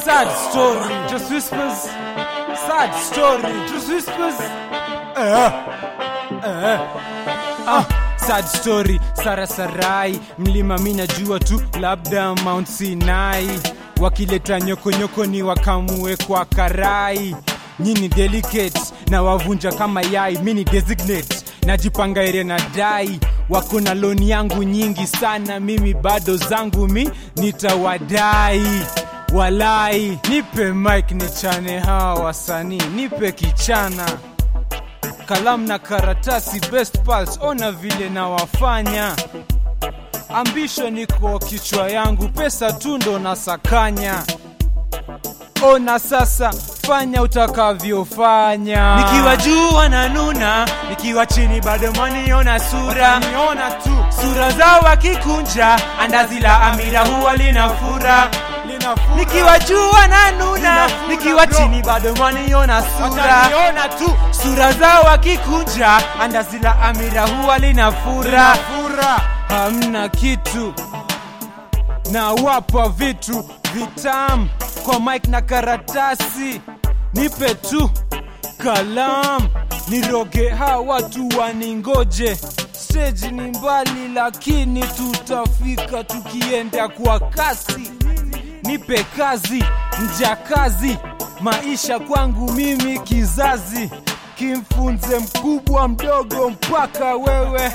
Sad story, just whispers. Sad story, just whispers. Eh, eh. Ah, sad story, Sarasarai, mlima mi najua tu, labda Mount Sinai. Wakileta nyokonyoko ni wakamue kwa karai. Nyini delicate na wavunja kama yai, mini designate najipanga ere na dai wako na loni yangu nyingi sana, mimi bado zangu mi nitawadai walai. Nipe mic nichane hawa wasanii, nipe kichana kalamu na karatasi, best pals, ona vile nawafanya. Ambition iko kichwa yangu, pesa tu ndo nasakanya. Ona sasa, fanya utakavyofanya. nikiwa juu wananuna nikiwa chini bado mwaniona sura niona tu sura zao wakikunja andazi la amira huwa linafura linafura. nikiwa juu wananuna Linafura, nikiwa bro. chini bado mwaniona sura Wataniona tu sura zao wakikunja andazi la amira huwa linafura linafura. Hamna kitu na wapa vitu vitam kwa mic na karatasi, nipe tu kalam niroge ha watu waningoje. Stage ni mbali, lakini tutafika tukienda kwa kasi. Nipe kazi, mjakazi, maisha kwangu mimi kizazi, kimfunze mkubwa mdogo mpaka wewe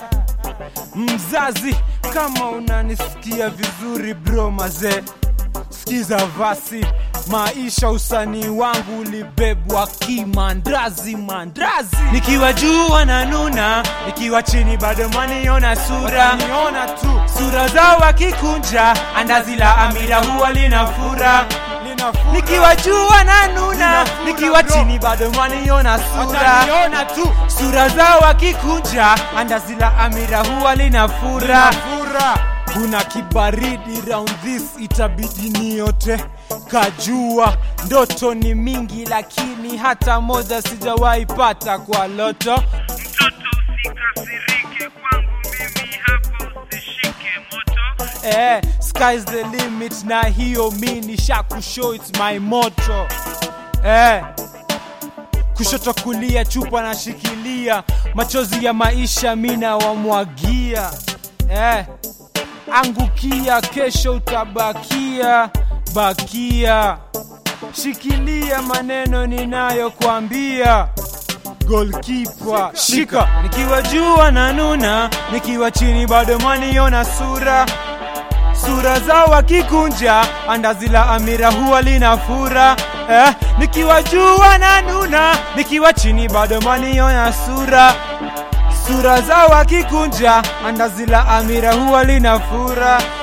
mzazi kama unanisikia vizuri bro mazee sikiza vasi maisha usanii wangu ulibebwa kimandrazi mandrazi nikiwa juu wananuna nikiwa chini bado mwaniona sura niona tu sura zao wakikunja andazi la amira huwa linafura linafura nikiwa juu wananuna Linafura, nikiwa bro. chini bado mwaniona sura wataniona tu sura zao wakikunja andazi la amira huwa linafura linafura kuna kibaridi round this itabidi niote kajua ndoto ni mingi lakini hata moja sijawahi pata kwa loto Mtoto usikasirike kwangu mimi hapa usishike moto eh, sky's the limit na hiyo mi nishakushow its my motto eh, kushoto kulia chupa nashikilia machozi ya maisha mina wamwagia eh, angukia kesho utabakia bakia shikilia maneno ninayokwambia golkipa shika nikiwa juu wananuna nikiwa chini bado mwaniona sura sura zao wakikunja andazi la amira huwa linafura eh, nikiwa juu wananuna nikiwa chini bado mwaniona sura sura zao wakikunja andazi la amira huwa linafura